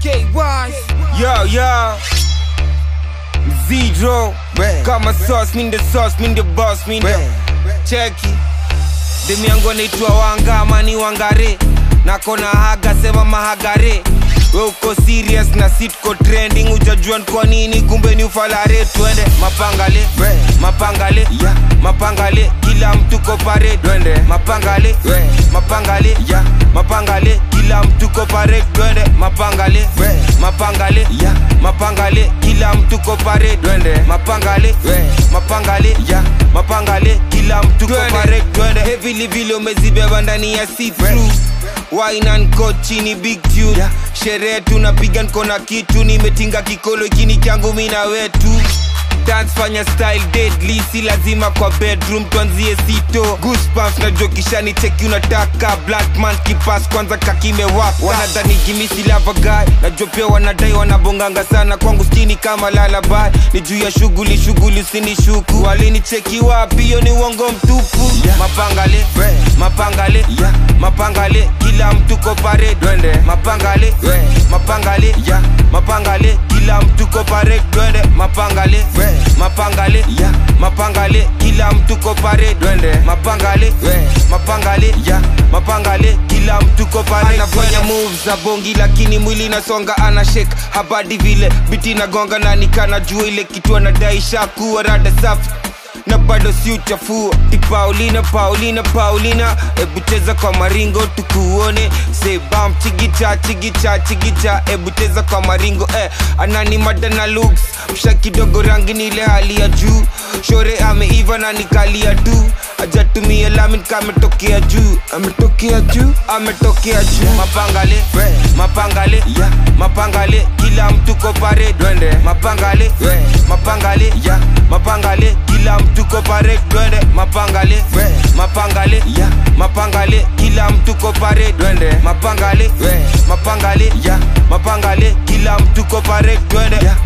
Yo, yo. Zero. Kama sauce, mean the sauce, mean the boss, mean the cheki. Demi yangu anaitwa Wanga, amani Wangare. Nakona haga, sema mahagare. We uko serious na sitko trending, ujajua ni kwa nini, kumbe ni ufalare. Twende mapangale, mapangale, mapangale, kila mtu ko parade. Twende mapangale, mapangale, mapangale, kila mtu ko parade. Twende mapangale, mapangale, mapangale, kila mtu ko parade. Twende mapangale, mapangale, mapangale, kila mtu ko parade. Twende heavily vile umezibeba ndani ya see through wine and coat chini big tune sherehe tunapiga nko na kitu nimetinga kikolo ikini changu mina wetu dance fanya style deadly si lazima kwa bedroom tuanzie sito goosebumps na jokishani cheki unataka black man kipas kwanza kakimewaka wanadhani gimisi lava guy najua pia wanadai wanabonganga sana kwangu skini kama lalabai ni juu ya shughuli shughuli usinishuku walinicheki wapi hiyo ni uongo mtupu mapangale mapangale mapangale kila mtu ko parade twende mapangale mapangale mapangale kila mtu ko parade twende mapangale mapangale mapangale kila mtu ko parade twende mapangale mapangale mapangale kila mtu ko parade anafanya moves za bongi lakini mwili nasonga ana shake habadi vile biti nagonga na nikana jua ile kitu anadai shakuwa rada safi na bado si uchafua ti paulina paulina paulina ebu cheza kwa maringo tukuone sebam chigicha chigicha chigicha ebu cheza kwa maringo eh, anani mada na looks msha kidogo rangi ni ile hali ya juu shore ameiva na nikalia tu ajatumia lamin kametokea juu ametokea juu ametokea juu mapangale mapangale mapangale kila mtu ko parade twende mapangale mapangale mapangale kila mtu ko parade twende mapangale mapangale mapangale kila mtu ko parade twende mapangale mapangale mapangale kila mtu ko parade twende